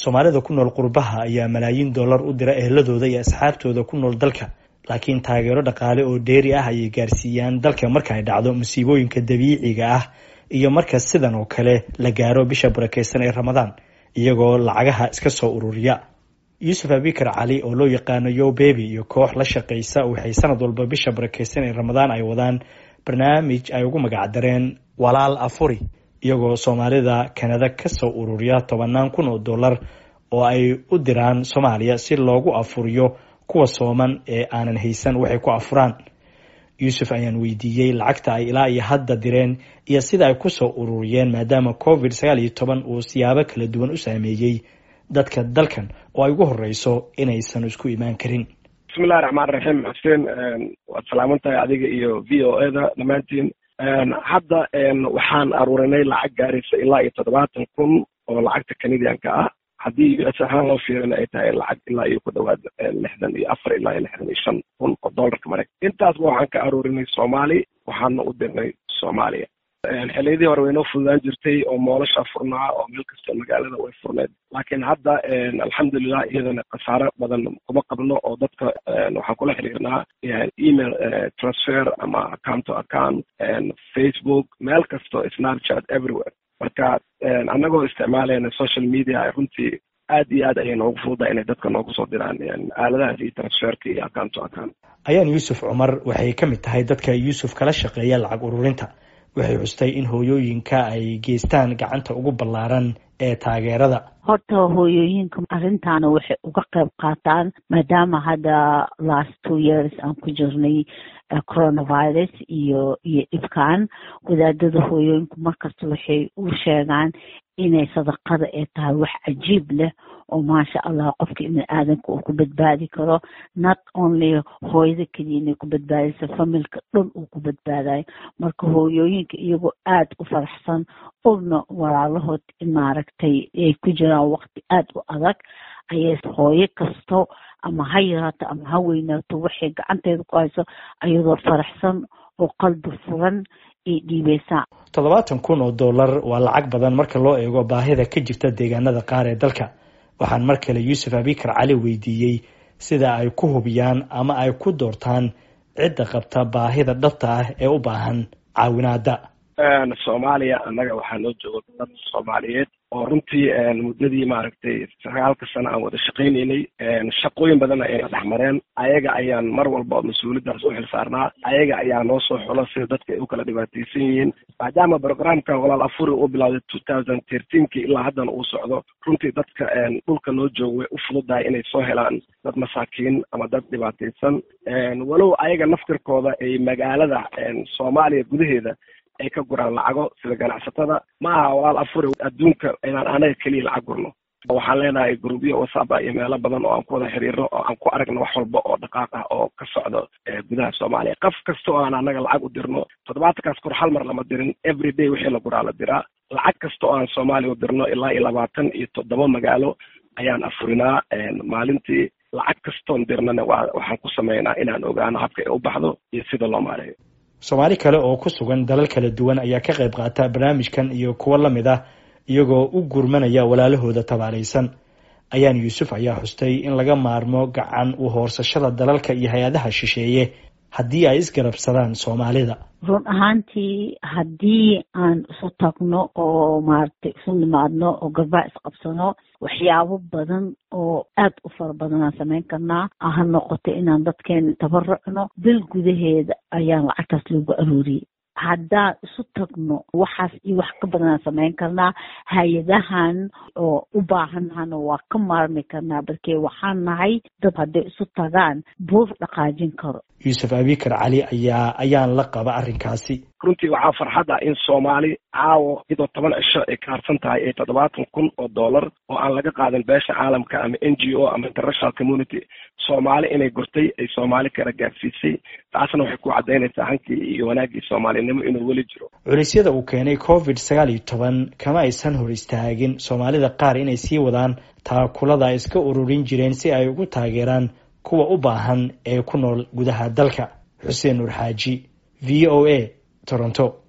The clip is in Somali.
soomaalida ku nool qurbaha ayaa malaayiin dollar u dira eheladooda iyo asxaabtooda ku nool dalka laakiin taageero dhaqaale oo dheeri ah ayay gaarsiiyaan dalka marka ay dhacdo musiibooyinka dabiiciga ah iyo marka sidan oo kale la gaaro bisha barakeysan ee ramadaan iyagoo lacagaha iska soo ururiya yuusuf abikar cali oo loo yaqaano yo bebi iyo koox la shaqeysa waxay sanad walba bisha barakeysan ee ramadaan ay wadaan barnaamij ay ugu magacdareen walaal afuri iyagoo soomaalida kanada kasoo ururiya tobanaan kun oo dollar oo ay u diraan soomaaliya si loogu afuriyo kuwa sooman ee aanan haysan waxay ku afuraan yuusuf ayaan weydiiyey lacagta ay ilaa iyo hadda direen iyo sida ay kusoo ururiyeen maadaama covid sagaal iyo toban uu siyaabo kala duwan u saameeyey dadka dalkan oo ay ugu horeyso inaysan isku imaan karin bismillahi raxmaan raxiim xuseen waad salaaman tahay adiga iyo v o e da dhammaantiin hadda waxaan aruurinay lacag gaaraysa ilaa iyo toddobaatan kun oo lacagta canadianka ah haddii u s ahaan loo fiirina ay tahay lacag ilaa iyo ku dhawaad lixdan iyo afar ilaa iyo lixdan iyo shan kun oo dollarka maraykan intaasba waxaan ka aruurinay soomaali waxaana u dirnay soomaaliya xiliyadii hore waynoo fududaan jirtay oo moolasha furnaa oo meel kasta magaalada way furneed laakiin hadda alxamdulilah iyadana khasaaro badan kuma qabno oo dadka waxaan kula xiriirnaa email transfer ama account to account facebook meel kasto snapchat everywhere marka annagoo isticmaalayna social media runtii aad iyo aad ayay noogu fududa inay dadka noogu soo diraan aaladahaas iyo transferka iyo account to account ayaan yuusuf cumar waxay ka mid tahay dadka yuusuf kala shaqeeya lacag ururinta waxay xustay in hooyooyinka ay geystaan gacanta ugu ballaaran ee taageerada horta hooyooyinka arrintaana waxay uga qayb qaataan maadaama hadda last two years aan ku jirnay coronavirus iyo iyo dhibkan wadaadada hooyooyinku markasta waxay u sheegaan inay sadaqada ay tahay wax cajiib leh oo maasha allah qofka ibni aadanka uu ku badbaadi karo not only hooyada keliya inay ku badbaadayso familka dhan uu ku badbaadayo marka hooyooyinka iyagoo aada u faraxsan ogna walaalahood maaragtay ay ku jiraan waqti aada u adag ayay hooyo kasto ama ha yaraato ama ha weynaato waxay gacanteeda ku hayso ayadoo faraxsan oo qalbi furan ay dhiibeysaa toddobaatan kun oo dollar waa lacag badan marka loo eego baahida ka jirta deegaanada qaar ee dalka waxaan mar kale yuusuf abikar cali weydiiyey sida ay ku hubiyaan ama ay ku doortaan cidda qabta baahida dhabta ah ee u baahan caawinaada soomaaliya annaga waxaa noo jooga dad soomaaliyeed oo runtii muddadii maaragtay sagaalka sano aan wada shaqaynaynay shaqooyin badanna ayna dhex mareen ayaga ayaan mar walba mas-uuliyaddaas u xil saarnaa ayaga ayaa noo soo xulo sida dadka ay u kala dhibaataysan yihiin maadaama programkan walaal afuri uu bilowday two thousand thirteenki ilaa haddana uu socdo runtii dadka dhulka noo jooga way u fududahay inay soo helaan dad masaakiin ama dad dhibaataysan walow ayaga naftirkooda ay magaalada soomaaliya gudaheeda ay ka guraan lacago sida ganacsatada ma aha walaal afuri adduunka inaan anaga keliya lacag gurno waxaan leenahay grubyo wasaba iyo meelo badan oo aan ku wada xiriirno oo aan ku aragno wax walba oo dhaqaaq ah oo ka socdo gudaha soomaaliya qof kasta oo aan anaga lacag u dirno toddobaatankaas kor hal mar lama dirin every day wixii la guraa la diraa lacag kasta oo aan soomaaliya u dirno ilaa iyo labaatan iyo toddoba magaalo ayaan afurinaa maalintii lacag kastoon dirnana waxaan ku sameynaa inaan ogaano habka ay u baxdo iyo sida loo maareeyo soomaali kale oo ku sugan dalal kala duwan ayaa ka qayb qaata barnaamijkan iyo kuwo la mid ah iyagoo u gurmanaya walaalahooda tabaalaysan ayaan yuusuf ayaa xustay in laga maarmo gacan u hoorsashada dalalka iyo hay-adaha shisheeye haddii ay isgarabsadaan soomaalida run ahaantii haddii aan isu tagno oo maaragtay isu nimaadno oo garbaa isqabsano waxyaabo badan oo aada u fara badan aan samayn karnaa ha noqoto inaan dadkeena tabarucno bil gudaheeda ayaan lacagtaas loogu arooriyey haddaan isu tagno waxaas iyo wax ka badanaan samayn karnaa hay-adahan oo u baahannahana waa ka maarmi karnaa balkee waxaan nahay dad hadday isu tagaan buur dhaqaajin karo yuusuf abikar cali ayaa ayaan la qaba arrinkaasi runtii waxaa farxad ah in soomaali caawo iyadoo toban cisho ay ka harsan tahay ee toddobaatan kun oo dollar oo aan laga qaadan beesha caalamka ama n g o ama international community soomaali inay gurtay ay soomaali kala gaarsiisay taasna waxay ku caddaynaysaa hankii iyo wanaaggii soomaalinimo inuu weli jiro culisyada uu keenay covid sagaal iyo toban kama aysan hor istaagin soomaalida qaar inay sii wadaan taakulada ay iska ururin jireen si ay ugu taageeraan kuwa u baahan ee ku nool gudaha dalka xuseen nuur xaaji v o a toronto